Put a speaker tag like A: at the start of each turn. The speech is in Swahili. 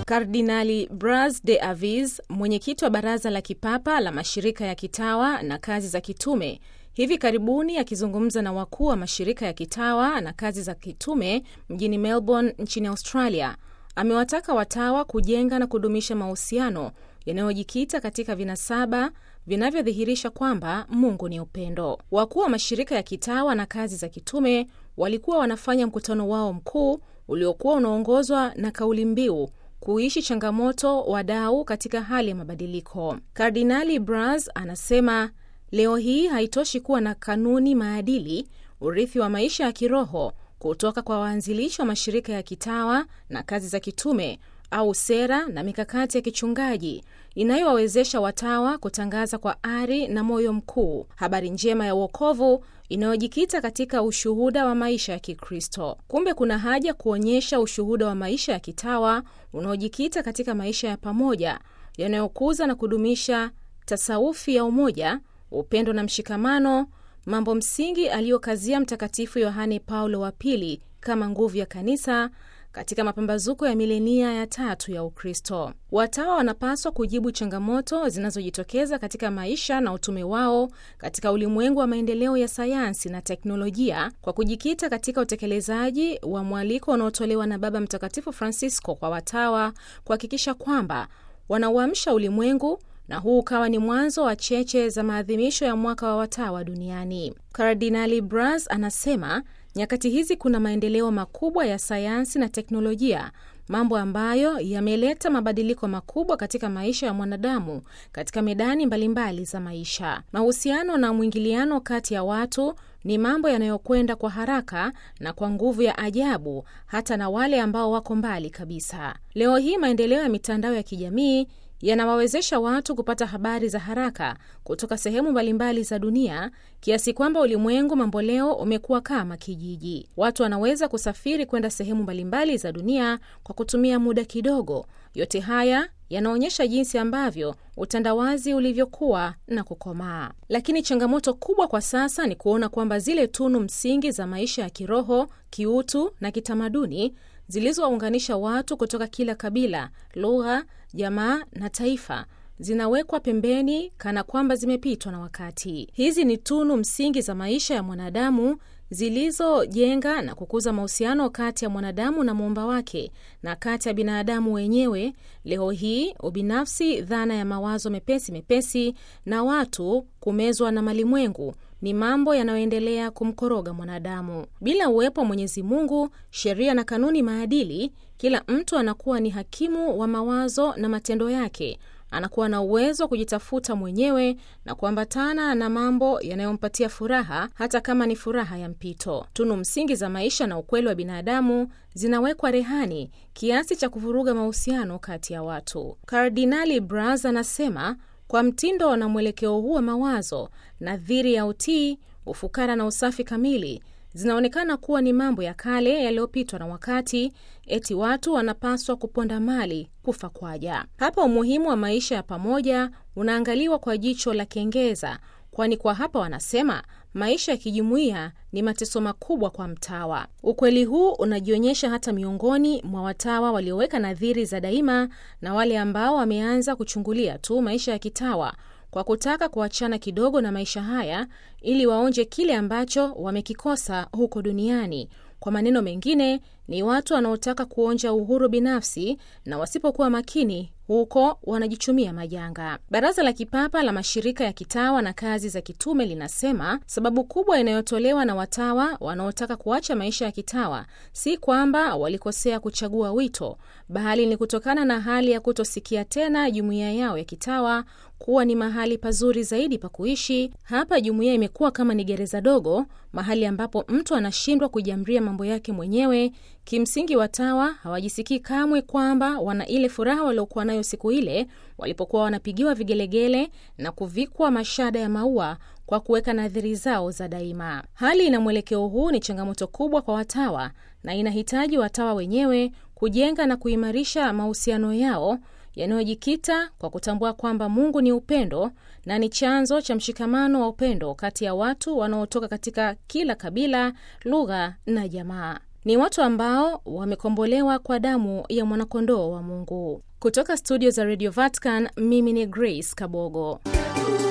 A: Kardinali Bras de Avis, mwenyekiti wa baraza la kipapa la mashirika ya kitawa na kazi za kitume, hivi karibuni akizungumza na wakuu wa mashirika ya kitawa na kazi za kitume mjini Melbourne nchini Australia, amewataka watawa kujenga na kudumisha mahusiano yanayojikita katika vinasaba vinavyodhihirisha kwamba Mungu ni upendo. Wakuu wa mashirika ya kitawa na kazi za kitume walikuwa wanafanya mkutano wao mkuu uliokuwa unaongozwa na kauli mbiu kuishi changamoto wadau katika hali ya mabadiliko. Kardinali Bras anasema leo hii haitoshi kuwa na kanuni, maadili, urithi wa maisha ya kiroho kutoka kwa waanzilishi wa mashirika ya kitawa na kazi za kitume au sera na mikakati ya kichungaji inayowawezesha watawa kutangaza kwa ari na moyo mkuu habari njema ya uokovu inayojikita katika ushuhuda wa maisha ya Kikristo. Kumbe kuna haja kuonyesha ushuhuda wa maisha ya kitawa unaojikita katika maisha ya pamoja yanayokuza na kudumisha tasawufi ya umoja, upendo na mshikamano, mambo msingi aliyokazia Mtakatifu Yohane Paulo wa Pili kama nguvu ya kanisa katika mapambazuko ya milenia ya tatu ya Ukristo. Watawa wanapaswa kujibu changamoto zinazojitokeza katika maisha na utume wao katika ulimwengu wa maendeleo ya sayansi na teknolojia kwa kujikita katika utekelezaji wa mwaliko unaotolewa na Baba Mtakatifu Francisco kwa watawa kuhakikisha kwamba wanauamsha ulimwengu na huu ukawa ni mwanzo wa cheche za maadhimisho ya mwaka wa watawa duniani. Kardinali Bras anasema nyakati hizi kuna maendeleo makubwa ya sayansi na teknolojia, mambo ambayo yameleta mabadiliko makubwa katika maisha ya mwanadamu katika medani mbalimbali mbali za maisha. Mahusiano na mwingiliano kati ya watu ni mambo yanayokwenda kwa haraka na kwa nguvu ya ajabu, hata na wale ambao wako mbali kabisa. Leo hii maendeleo ya mitandao ya kijamii yanawawezesha watu kupata habari za haraka kutoka sehemu mbalimbali za dunia kiasi kwamba ulimwengu mamboleo umekuwa kama kijiji. Watu wanaweza kusafiri kwenda sehemu mbalimbali za dunia kwa kutumia muda kidogo. Yote haya yanaonyesha jinsi ambavyo utandawazi ulivyokuwa na kukomaa. Lakini changamoto kubwa kwa sasa ni kuona kwamba zile tunu msingi za maisha ya kiroho, kiutu na kitamaduni zilizowaunganisha watu kutoka kila kabila, lugha, jamaa na taifa zinawekwa pembeni kana kwamba zimepitwa na wakati. Hizi ni tunu msingi za maisha ya mwanadamu zilizojenga na kukuza mahusiano kati ya mwanadamu na muumba wake na kati ya binadamu wenyewe. Leo hii ubinafsi, dhana ya mawazo mepesi mepesi na watu kumezwa na malimwengu ni mambo yanayoendelea kumkoroga mwanadamu. Bila uwepo wa Mwenyezi Mungu, sheria na kanuni maadili, kila mtu anakuwa ni hakimu wa mawazo na matendo yake. Anakuwa na uwezo wa kujitafuta mwenyewe na kuambatana na mambo yanayompatia furaha, hata kama ni furaha ya mpito. Tunu msingi za maisha na ukweli wa binadamu zinawekwa rehani kiasi cha kuvuruga mahusiano kati ya watu. Kardinali Bras anasema kwa mtindo na mwelekeo huu wa mawazo, nadhiri ya utii, ufukara na usafi kamili zinaonekana kuwa ni mambo ya kale yaliyopitwa na wakati. Eti watu wanapaswa kuponda mali kufa kwaja. Hapa umuhimu wa maisha ya pamoja unaangaliwa kwa jicho la kengeza, kwani kwa hapa wanasema maisha ya kijumuiya ni mateso makubwa kwa mtawa. Ukweli huu unajionyesha hata miongoni mwa watawa walioweka nadhiri za daima na wale ambao wameanza kuchungulia tu maisha ya kitawa kwa kutaka kuachana kidogo na maisha haya ili waonje kile ambacho wamekikosa huko duniani. Kwa maneno mengine, ni watu wanaotaka kuonja uhuru binafsi na wasipokuwa makini huko wanajichumia majanga. Baraza la Kipapa la Mashirika ya Kitawa na Kazi za Kitume linasema sababu kubwa inayotolewa na watawa wanaotaka kuacha maisha ya kitawa si kwamba walikosea kuchagua wito, bali ni kutokana na hali ya kutosikia tena jumuiya yao ya kitawa kuwa ni mahali pazuri zaidi pa kuishi. Hapa jumuiya imekuwa kama ni gereza dogo, mahali ambapo mtu anashindwa kujiamria mambo yake mwenyewe. Kimsingi, watawa hawajisikii kamwe kwamba wana ile furaha waliokuwa nayo siku ile walipokuwa wanapigiwa vigelegele na kuvikwa mashada ya maua kwa kuweka nadhiri zao za daima. Hali na mwelekeo huu ni changamoto kubwa kwa watawa na inahitaji watawa wenyewe kujenga na kuimarisha mahusiano yao yanayojikita kwa kutambua kwamba Mungu ni upendo na ni chanzo cha mshikamano wa upendo kati ya watu wanaotoka katika kila kabila, lugha na jamaa. ni watu ambao wamekombolewa kwa damu ya mwanakondoo wa Mungu. Kutoka studio za Radio Vatican, mimi ni Grace Kabogo.